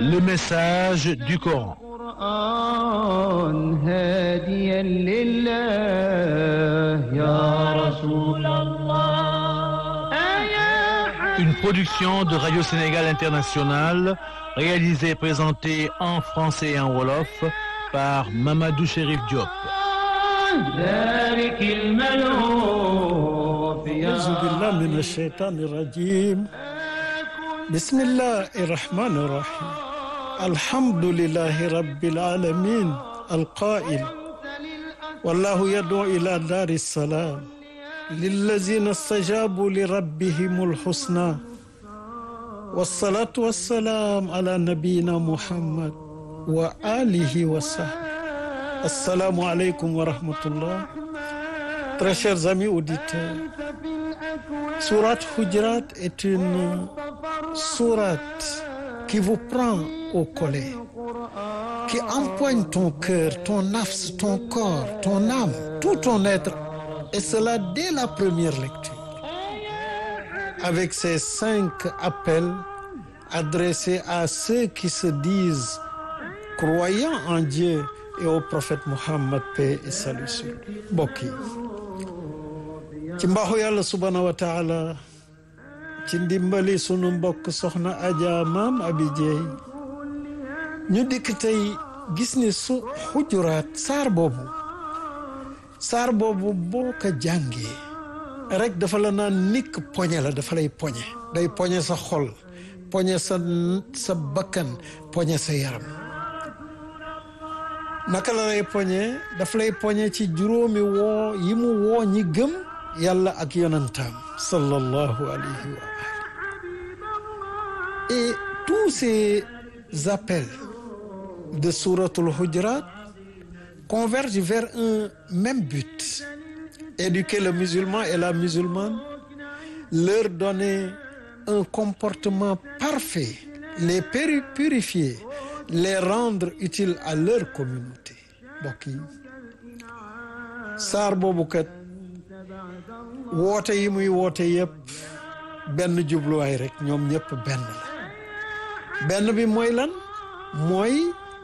le message du Coran. هاديا لله يا رسول الله Une production de Radio Sénégal International, réalisée et présentée en français et en wolof par Mamadou Chérif Diop. ذلك الملهوف يا أعوذ بالله من الشيطان الرجيم بسم الله الرحمن الرحيم الحمد لله رب العالمين القائل والله يدعو إلى دار السلام للذين استجابوا لربهم الحسنى والصلاة والسلام على نبينا محمد وآله وصحبه السلام عليكم ورحمة الله Très chers amis auditeurs, Sourate Hujurat est une sourate qui vous prend au collet, qui empoigne ton cœur, ton nafs, ton corps, ton âme, tout ton être, et cela dès la première lecture. Avec ces cinq appels adressés à ceux qui se disent croyants en Dieu et au prophète Muhammad, paix et salut sur lui. Mbokk yi ci mbaaxu yàlla subhaanahu wa taala ci ndimbali sunu mbokk soxna Adja maam Abi Jeey ñu dikk tey gis ni su xujuraat saar boobu saar boobu boo ko jàngee rek dafa la naan nikk poñe la dafa lay poñe day poñe sa xol poñe sa sa bakkan poñe sa yaram naka la lay poñe daf lay poñe ci juróomi woo yi mu woo ñi gëm yàlla ak yonantaam sallallahu alayhi wa ali et tous ces appels de souratul Hujurat convergent vers un même but éduquer le musulman et la musulmane leur donner un comportement parfait les purifier les rendre utiles à leur communauté mbokk yi saar boobu kat woote yi muy woote yëpp benn jubluwaay rek ñoom ñëpp benn la benn bi mooy lan mooy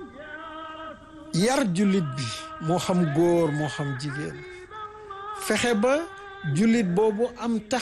yar jullit bi moo xam góor moo xam jigéen fexe ba jullit boobu am tax